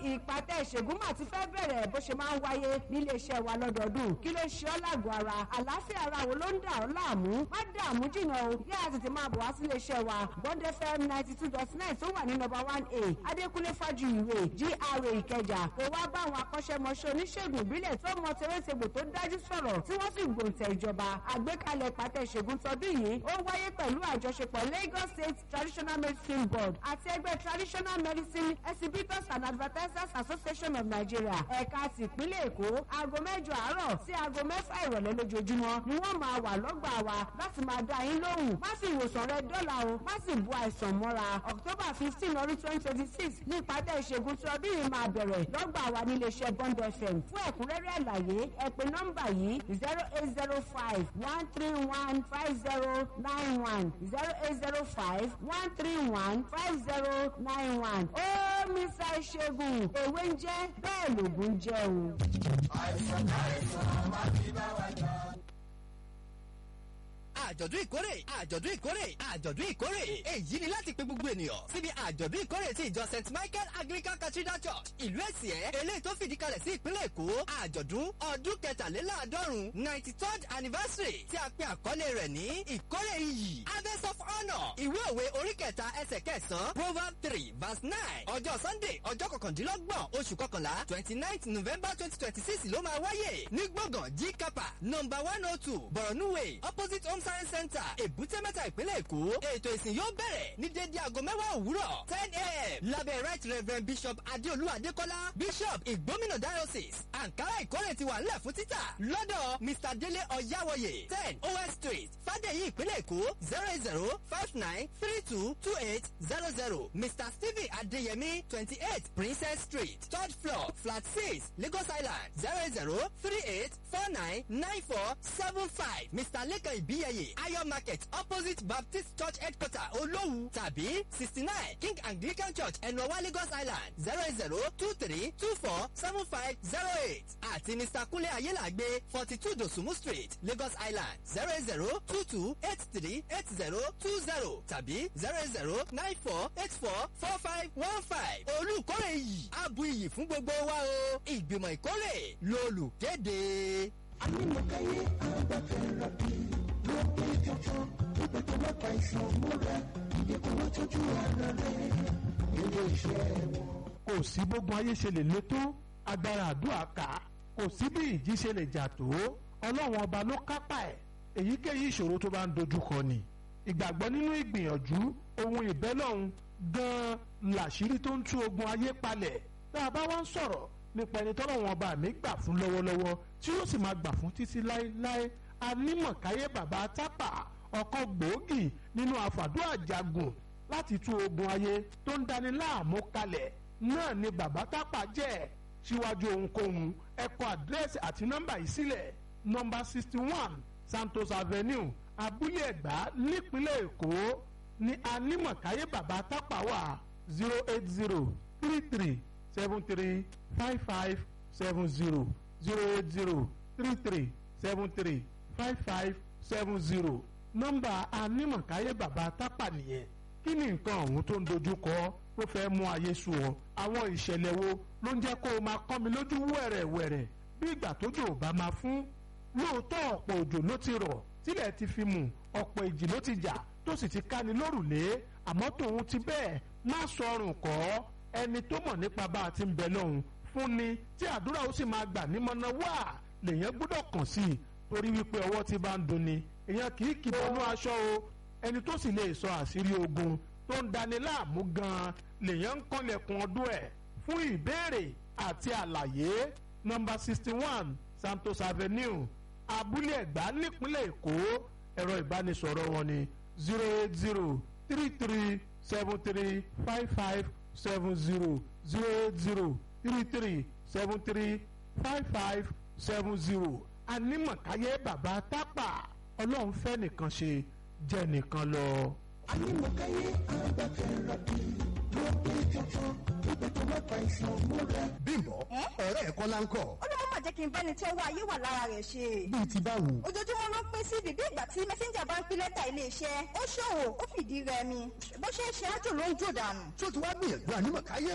ìpàtẹ ìṣègùn mà ti fẹ́ bẹ̀rẹ̀ bó ṣe máa ń wáyé nílé iṣẹ́ wa lọ́dọọdún kí ló ṣe ọ́ lágọ̀ọ́ ara àlàáfíà ara wo ló ń dà ọ́ láàmú má dààmú jìnnà o yá a tètè máa bọ̀ wá sílé iṣẹ́ wa bond fm ninety two dot nine tó wà ní nọ́mbà one a adékúnlé fájuyìwé gra ìkẹjà kó wá bá àwọn akọ́ṣẹ́mọṣẹ́ oníṣègùn ìbílẹ̀ tó mọ tewétegbò tó dájú sọ̀rọ̀ tí wọ́n sì gbòǹtẹ̀ ìjọba àgbékalẹ̀ ìpàtẹ ìṣègùn tọdún yìí ó wáyé pẹ̀lú àjọṣepọ̀ lagos state traditional medicine board àti ẹgbẹ́ traditional medicine exhibitors and advertisers association of nigeria ẹ̀ka ti ìpínlẹ̀ èkó aago mẹ́jọ àárọ̀ sí aago mẹ́fà ìrọ̀lẹ́ lójoojúmọ́ ni wọ́n máa wà lọ́gbà wa láti máa dá yín lóhùn má sì ìwòsàn rẹ dọ́là o má sì bu àìsàn mọ́ra october fifteen ọdún twenty twenty six ní ìpàdé ìṣègùn tí ọdún yìí máa bẹ̀rẹ̀ lọ́gbà wa nílé iṣẹ́ bond fm fún ẹ̀kúnrẹ́rẹ́ àlàyé ẹ pè nọ́mbà yìí zero eight zero five one three one five zero nine one zero eight zero five one three one five zero nine one ó mísà ìṣègùn èwe ń jẹ́ bẹ́ẹ̀ lògùn ń jẹ́ o. àìsàn àìsàn má ti bá wa jà àjọ̀dún ìkórè àjọ̀dún ìkórè àjọ̀dún ìkórè èyí ni láti pe gbogbo ènìyàn síbi àjọ̀dún ìkórè ti ìjọ st michael anglican cathedral church ìlú èsìẹ́ eléyìí tó fìdí kalẹ̀ sí ìpínlẹ̀ èkó àjọ̀dún ọdún kẹtàléláàádọ́rùn ninety third anniversary tí a pe àkọlé rẹ̀ ní ìkórè iyì harvest of honour ìwé òwe orí kẹta ẹsẹ̀ kẹsàn-án proverb three verse nine ọjọ́ sunday ọjọ́ kọkàndínlọ́gbọ̀n oṣù kọkànlá twenty ninth november twenty twenty six ló máa wáyé ní gbọ̀ngàn g kapa number one oh two borno way opposite home science center èbúté mẹ́ta ìpínlẹ̀ èkó ètò ìsìn yóò bẹ̀rẹ̀ ní dédé aago mẹ́wàá òwúrọ̀ ten a.m. lábẹ́ right reverend bishop adéolú adékọ́lá bishop ìgbómìnà diocese ankara ìkórè ti wà nílẹ̀ fún títà lọ́dọ̀ mr délé ọ̀yáwọ̀yè ten os street fàdéyí ìpínlẹ̀ èkó zero eight zero five nine three two two eight zero zero mr stephen adéyẹmí twenty eight princess street third floor flat six lagos island zero eight zero three eight four nine nine four seven five mr lekan ìbíyẹyẹ ayọ̀ market opposite baptist church headquarter olówu tàbí sixty nine king anglican church ẹnuọwá lagos island zero eight zero two three two four seven five zero eight àti mr kunle ayélàgbé forty two dosumu street lagos island zero eight zero two two eight three eight zero two zero tàbí zero eight zero nine four eight four four five one five olùkórè yìí abu iyì fún gbogbo wa o ìgbìmọ̀ ìkórè lolùkéde. anímọ̀káyé agbáfẹ́ra bíi ló pé jọjọ pípẹ́ tó bá pa ìṣàn múra ìdíkùn wọn tọ́jú ara rẹ̀ nílé iṣẹ́ wọn. kò sí gbogbo ayé ṣe lè le tó agbára àdúrà ká kò sí bí ìjì ṣe lè jà tó ọlọ́run ọba ló kápá ẹ̀ èyíkéyìí ìṣòro tó bá ń dojúkọ ni ìgbàgbọ́ nínú ìgbìyànjú ohun ìbẹ́lọ́hun gan-an làṣírí tó ń tú ogun ayé palẹ̀ tá a bá wá ń sọ̀rọ̀ nípa ẹni tọ́lọ́run ọba mi gbà fún lọ́wọ́lọ́wọ́ tí ó sì máa gbà fún títí láéláé anímọ̀káyé bàbá tápà ọkọ̀ gbòógì nínú àfàdúrà jagun láti tú ogun ayé tó ń dani láàmú kalẹ̀ náà ni bàbá tápà jẹ́ síwájú ohunkóhun ẹ kọ àdírẹ́sì àti nọ́mbà yìí sílẹ̀ nọ́mbà sixty one santos avenue abúlé ẹ̀gbá nípínlẹ̀ èkó ní anímọ̀káyé bàbá tápà wà zero eight zero three three seven three five five seven zero zero eight zero three three seven three five five seven zero nọ́mbà anímọ̀káyé bàbá tápà nìyẹn kí ni nǹkan ọ̀hún tó ń dojú kọ tó fẹ́ mú ayé sú ọ àwọn ìṣẹ̀lẹ̀ wo ló ń jẹ́ kó o máa kọ́ mi lójú wẹ̀rẹ̀wẹ̀rẹ̀ bí ìgbà tójò ò bá máa fún lóòótọ́ ọ̀pọ̀ òjò ló ti rọ̀ tílẹ̀ ti fi mù ọ̀pọ̀ ìjì ló ti jà tó sì ti káni lórùlé àmọ́ tòun ti bẹ́ẹ̀ má sọrùn kọ́ ẹni tó mọ̀ nípa bá a ti ń bẹ lọ́hùn fún ni tí àdúrà ó sì máa gbà nímọ̀nà wá lèyàn gbọ́dọ̀ kàn sí i torí wípé ọwọ́ ti bá ń dunni èèyàn kì í kìbọnú aṣọ o ẹni tó sì lè sọ àṣírí ogun tó ń dani láàmú gan-an lèyàn ń kànlẹ̀kùn ọdún ẹ̀ fún ìbéèrè àti àlàyé nọ́mbà sixty one santos avenue abúlé ẹ̀gbá nípínlẹ̀ èkó ẹ̀rọ ìbánisọ̀rọ̀ wọn ni zero eight zero three three seven three five five seven zero zero eight zero three three seven three five five seven zero anímọ̀káyé bàbá tápà ọlọ́run fẹ́ nìkan ṣe jẹ́ nìkan lọ. anímọ̀káyé agbáfẹ́ra bíi ló pé jọjọ pípẹ́ tó bá pa ìṣàn múra. bímbọ ọ̀rẹ́ ẹ̀kọ́ la ń kọ́ ó ló má jẹ́ kí n bẹ́ni tí ọwọ́ ayé wà lára rẹ̀ ṣe. bíi ti báwo. ojoojúmọ́ ló ń pín sí bíbí ìgbà tí mẹ́sẹ́ńjà bá ń pín lẹ́tà iléeṣẹ́ ó ṣòwò ó fìdí rẹmi bó ṣe ń ṣe ájò ló ń jò dànù. tó ti wá gbìyànjú ànímọ̀káyé